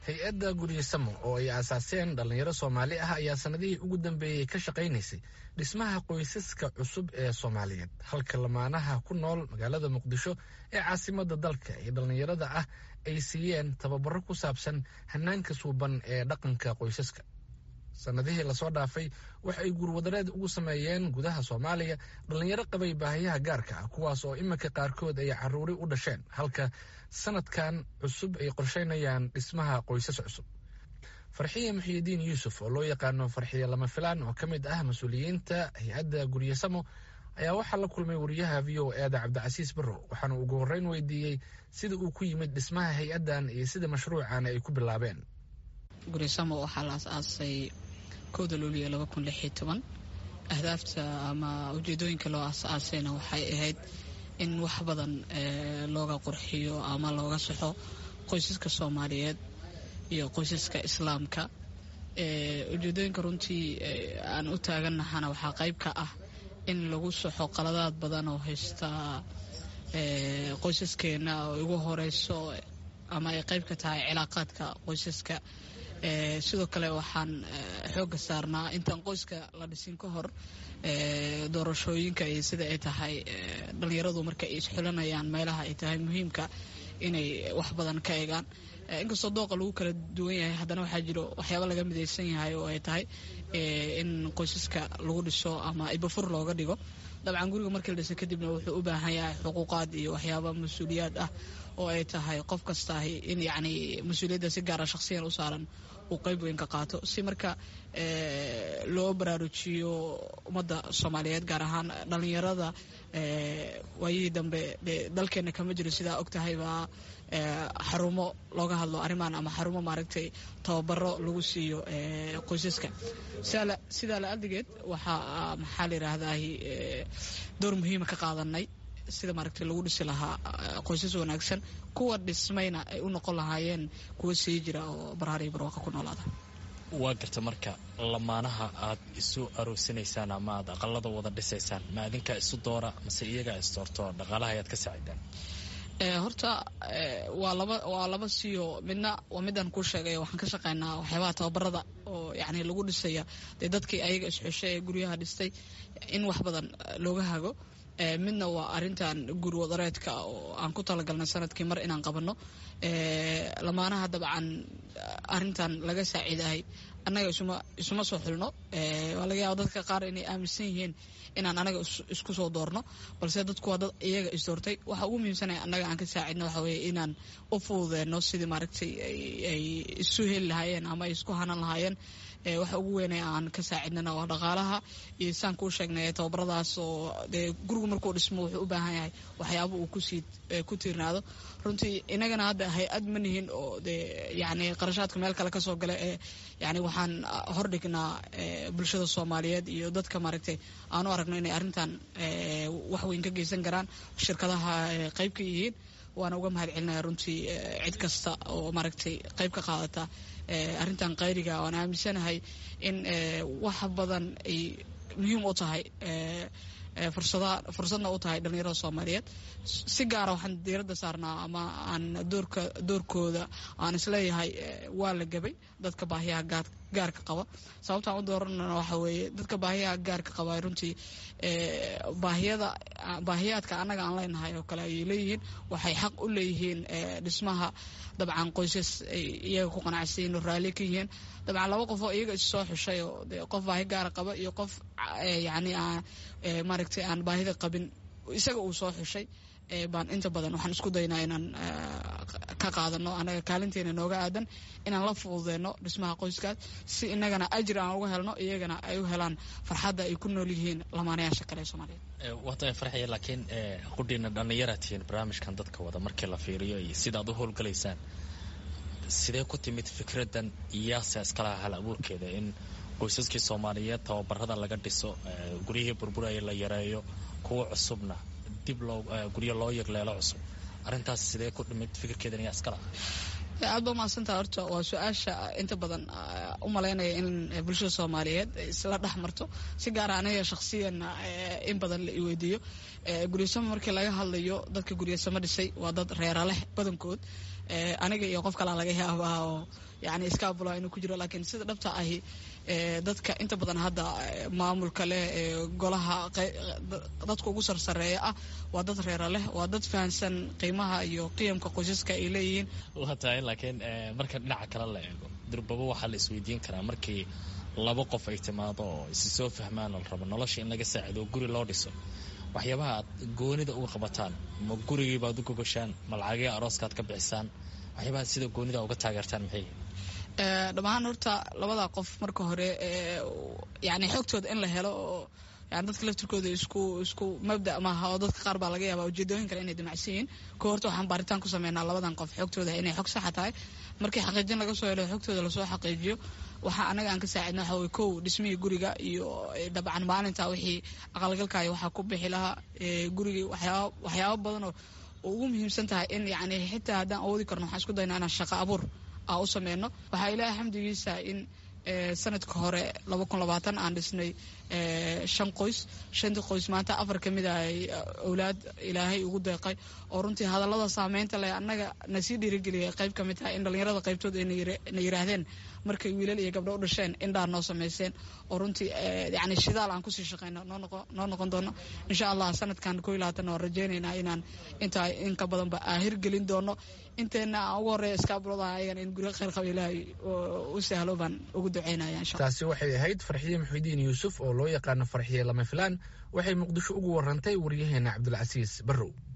hay-adda guryasamo oo ay aasaaseen dhallinyaro soomaali ah ayaa sannadihii ugu dambeeyey ka shaqaynaysay dhismaha qoysaska cusub ee soomaaliyeed halka lamaanaha ku nool magaalada muqdisho ee caasimadda dalka ee dhallinyarada ah ay siiyeen tababaro ku saabsan hanaanka suuban ee dhaqanka qoysaska sannadihii lasoo dhaafay waxa ay guurwadareed ugu sameeyeen gudaha soomaaliya dhallinyaro qabay baahiyaha gaarka ah kuwaas oo iminka qaarkood ay caruuri u dhasheen halka sanadkan cusub ay qorsheynayaan dhismaha qoysas cusub farxiye muxiyidiin yuusuf oo loo yaqaano farxiye lama filaan oo ka mid ah mas-uuliyiinta hay-adda guryasamo ayaa waxaa la kulmay wariyaha v o eeda cabdicasiis barrow waxaana ugu horreyn weydiiyey sida uu ku yimid dhismaha hay-addan iyo sida mashruucan ay ku bilaabeen guryasamo waxaa la as-aasay kowda luuliyo laba kun lix iyo toban ahdaafta ama ujeedooyinka loo as-aasayna waxay ahayd in wax badan looga qurxiyo ama looga saxo qoysaska soomaaliyeed iyo qoysaska islaamka ujeedooyinka runtii aan u taagannahana waxaa qayb ka ah in lagu saxo qaladaad badan oo haysta qoysaskeena oo ugu horeyso ama ay qayb ka tahay cilaaqaadka qoysaska sidoo kale waxaan xooga saarnaa intaan qoyska la dhisin ka hor doorashooyinka iyo sida ay tahay dhallinyaradu marka ay isxulanayaan meelaha ay tahay muhiimka inay wax badan ka eegaan inkastoo dooqa lagu kala duwan yahay haddana waxaa jiro waxyaaba laga midaysan yahay oo ay tahay in qoysaska lagu dhiso ama ibafur looga dhigo dabcan guriga markii la dhisa kadibna wuxuu u baahan yahay xuquuqaad iyo waxyaaba mas-uuliyaad ah oo ay tahay qof kastaahi in yacni mas-uuliyadda si gaara shakhsiyan u saaran uu qayb weyn ka qaato si marka loo baraarujiyo ummadda soomaaliyeed gaar ahaan dhallinyarada waayihii dambe dalkeena kama jiro sidaa og tahay baa xarumo looga hadlo arrimaan ama xarumo maaragtay tababaro lagu siiyo qoysaska sidaa la adigeed waxaa maxaa la yidhaahdahi door muhiima ka qaadanay sida maaragtay lagu dhisi lahaa qoysas wanaagsan kuwa dhismayna ay u noqon lahaayeen kuwa sii jira oo barhaariyo barwaaqa ku noolaada waa garta marka lamaanaha aad isu aroosinaysaan ama aad aqalada wada dhisaysaan ma adinkaa isu doora mase iyagaa isdoorto dhaqaalaha ayaad ka saacidaan horta waa laba waa laba siyo midna waa midaan kuu sheegay waxaan ka shaqaynaa waxyaabaha tababarada oo yani lagu dhisaya dee dadkii ayaga isxeshay ee guryaha dhistay in wax badan looga hago midna waa arintan guri wadareedka oo aan ku talagalnay sanadkii mar inaan qabanno lamaanaha dabcan arintan laga saaciidahay annaga isuma soo xulno waa laga yaaba dadka qaar inay aaminsan yihiin inaan anaga isku soo doorno balse dadku waa dad iyaga isdoortay waxa ugu muhiimsanaya annaga aan ka saacidno waxa weye inaan u fududeenno sidii maaragtay ay isu heli lahaayeen ama ay isku hanan lahaayeen waxa ugu weynay aan ka saacidnana waa dhaqaalaha iyo saan kuu sheegnay tababaradaas oo dee gurigu markuu dhismo wuxuu u baahan yahay waxyaaba uu kusii ku tiirnaado runtii inagana hadda hay-ad ma nihin oo dee yani qarashaadka meel kale kasoo gala ee yani waxaan hordhignaa bulshada soomaaliyeed iyo dadka maaragtay aan u aragno inay arrintan wax weyn ka geysan karaan shirkadaha qayb ka yihiin waana uga mahad celinaya runtii cid kasta oo maaragtay qayb ka qaadata arrintan qayriga waan aaminsanahay in wax badan ay muhiim u tahay fursada fursadna u tahay dhallinyarada soomaaliyeed si gaara waxaan diiradda saarnaa ama aan doorka doorkooda aan isleeyahay waa la gabay dadka baahiyaha gaar gaarka qaba sababtaan u dooranana waxa weeye dadka baahiyaha gaarka qaba runtii baahiyada baahiyaadka annaga aan leenahay oo kale ayay leeyihiin waxay xaq u leeyihiin dhismaha dabcan qoysas ay iyaga ku qanacsayiin oo raalli ka yihiin dabcan laba qof oo iyaga is soo xushay oo de qof baahi gaara qaba iyo qof yacni aan maaragtay aan baahida qabin isaga uu soo xushay baan inta badan waxaan isku daynaa inaan ka qaadano anaga kaalinteena nooga aadan inaan la fududeyno dhismaha qoyskaas si inagana ajir aan uga helno iyagana ay u helaan farxadda ay ku nool yihiin lamaanayaasha kale ee soomaaliyeed waata farxaya laakiin qudhiina dhallinyaraad tihiin barnaamijkan dadka wada markii la fiiriyo iyo sidaad u howlgalaysaan sidee ku timid fikraddan iyaasa iskalaha hal abuurkeeda in qoysaskii soomaaliyeed tababarada laga dhiso guryihii burburaya la yareeyo kuwa cusubna dib loo guryo loo yegleelo cusub arrintaas sidee ku dhimid fikirkeedan iyaa iskala aad ba mahadsantaha horta waa su-aasha inta badan u malaynaya in bulshada soomaaliyeed isla dhex marto si gaara aniga shakhsiyan in badan la iweydiiyo guryasamo markii laga hadlayo dadka guryasamo dhisay waa dad reera leh badankood aniga iyo qof kalaa laga yaabaa oo yani iskaabula inuu ku jiro laakiin sida dhabta ahi dadka inta badan hadda maamulka leh golaha dadka ugu sarsareeya ah waa dad reera leh waa dad fahansan qiimaha iyo qiyamka qoysaska ay leeyihiin waa tahay laakiin marka dhinaca kale la eego durbaba waxaa la isweydiin karaa markii laba qof ay timaado oo isi soo fahmaan la rabo nolosha in laga saacido oo guri loo dhiso waxyaabaha aad goonida uga qabataan ma gurigii baad u gogashaan ma lacagii arooskaad ka bixisaan waxyaabaha sida goonida uga taageertaan maxay dhammaan horta labada qof marka hore yani xogtooda in la helo oo yani dadka laftirkooda isku isku mabda maaha oo dadka qaar baa laga yaaba ujeedooyin kale inay damacsan yihiin ko horta waxaan baaritaan ku sameynaa labadan qof xogtooda inay xog saxa tahay markii xaqiijin laga soo helo xogtooda lasoo xaqiijiyo waxaa anaga aan ka saacidna waxa wey kow dhismihii guriga iyo dabcan maalinta wixii aqalgalkaayo waxaa ku bixi lahaa gurigii waxyaaba waxyaaba badan oo ugu muhiimsan tahay in yani xitaa haddaan awoodi karno waxaan isku daynaa inaan shaqo abuur aa u sameyno waxaa ilaahay xamdigiisa in sanadka hore laba kun labaatan aan dhisnay shan qoys shantii qoys maanta afar ka mid a ay owlaad ilaahay ugu deeqay oo runtii hadallada saameynta leh annaga na sii dhiirigeliyay qayb ka mid tahay in dhallinyarada qaybtooda na yiraahdeen markay wiilal iyo gabdho u dhasheen indhaa noo sameyseen oo runtii yani shidaal aan kusii shaqeyno noo noqon doono insha allah sanadkan koo iyo labaatan waan rajeynaynaa inaan intaa in ka badanba aa hirgelin doono inteena aan ugu horreeya iskaabulada ayagan in guryo kheyr qaba ilaahay u sahlo baan ugu duceynaya insha taasi waxay ahayd farxiye muxidiin yuusuf oo loo yaqaano farxiye lama filaan waxay muqdisho ugu warantay waryaheena cabdulcasiis barrow